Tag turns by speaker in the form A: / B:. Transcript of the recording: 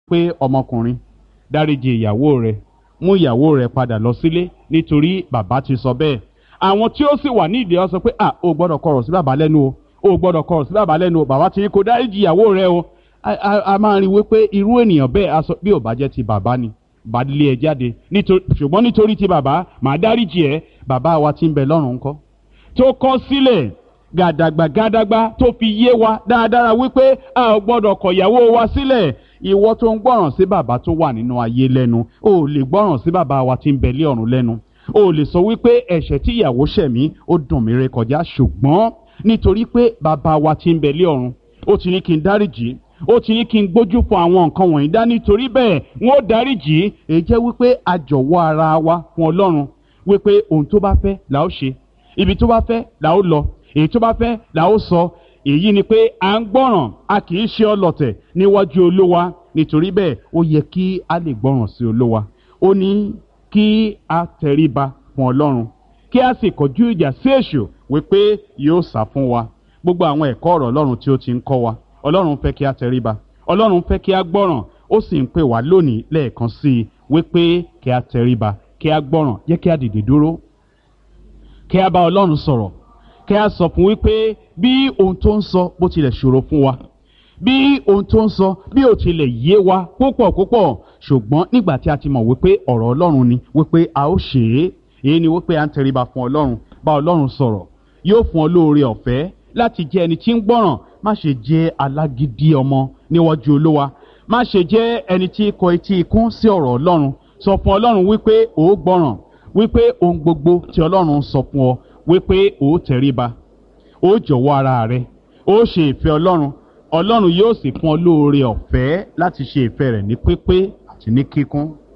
A: pé ọmọkùnrin dáríji ìyàwó rẹ mú ìyàwó rẹ padà lọ sílé nítorí bàbá ti sọ bẹ́ẹ̀ àwọn tí ó sì wà nídìí ọ sọ pé à o gbọ́dọ̀ kọ̀rọ̀ sí bàbá lẹ́nu o o gbọ́dọ̀ kọ̀rọ̀ sí bàbá lẹ́nu o bàbá ti ní kó dáríji ìyàwó rẹ o a, a, a máa rí wípé irú ènìyàn bẹ́ẹ̀ aṣọ bí ò bá jẹ́ ti bàbá ni bá lé ẹ jáde nítorí ṣùgbọ́n nítorí ti bàbá màá dáríji ẹ bàbá wa ti ń bẹ lọ́run ńkọ́ tó kọ́ sílẹ̀ gàdàgbà gàdàgbà tó fi yé wa dáadáa wípé a ò gbọ́dọ̀ kọ̀ ìyàwó wa sílẹ̀ ìwọ tó ń gbọ́ràn sí bàbá tó wà nínú ayé lẹ́nu o ò lè gbọ́ràn sí bàbá wa tí ń bẹ lé ọ̀run lẹ́nu o ò lè sọ wípé ẹ̀ṣẹ̀ tí ìyàwó ṣẹ̀ mí ó dùn mí rékọjá ṣùgbọ́n nítorí pé bàbá wa tí ń bẹ lé ọ̀run ó ti ní kí n dáríjì ó ti ní kí n gbójú fún àwọn nǹkan wọ̀nyí dá nítorí bẹ́ẹ̀ wọ́n ó dáríjì èyí jẹ́ wípé a jọ̀wọ́ ara wa fún ọlọ́run wípé ohun tó bá fẹ́ là ó ṣe ibi tó bá fẹ́ là ó lọ èyí tó bá fẹ́ là ó sọ èyí ni pé à ń gbọ́ràn a kì í ṣe ọlọ̀tẹ̀ níwájú olówa nítorí bẹ́ẹ̀ ó yẹ kí a lè gbọ́ràn sí olówa ó ní kí a tẹríba fún ọlọ́run kí a sì kọjú ìjà sí èṣù wípé yóò sá fún wa gbogbo àwọn ẹ̀kọ́ ọ̀rọ̀ ọlọ́run tí ó ti ń kọ́ wa ọlọ́run fẹ́ kí a tẹríba ọlọ́run fẹ́ kí a gbọ́ràn ó sì ń pè wá lónìí lẹ́ẹ̀kan sí i wípé kí a tẹríba kí a gbọ́ràn jẹ́ kí a dìde dúró kí a bá ọlọ́run sọ̀rọ̀ kí a sọ fún wípé bí ohun tó ń sọ bó tilẹ̀ ṣòro fún wa bí ohun tó ń sọ bí ó tilẹ̀ yé wa púpọ̀ púpọ̀ ṣùgbọ́n nígbà tí a ti mọ̀ wípé ọ̀rọ̀ ọlọ́run ni wípé a ó ṣe é èyí ni wípé à ń tẹríba fún ọlọ́run bá ọlọ́run sọ̀rọ̀ yóò fún ọ lóore ọ̀fẹ́ láti jẹ́ ẹni tí ń gbọ́ràn má ṣe jẹ́ alágídí ọmọ níwájú olówa má ṣe jẹ́ ẹni tí kọ etí ikún sí ọ̀rọ̀ ọlọ́run sọ fún ọlọ́run wípé ò ó gbọ́ràn wípé ohun gbogbo tí ọlọ́run sọ fún ọ wípé ò ó tẹríba ó jọ̀wọ́ ara rẹ ó ṣe ìfẹ́ ọlọ́run ọlọ́run yóò sì fún ọ lóore ọ̀fẹ́ láti ṣe ìfẹ́ rẹ̀ ní pípé àti ní kíkún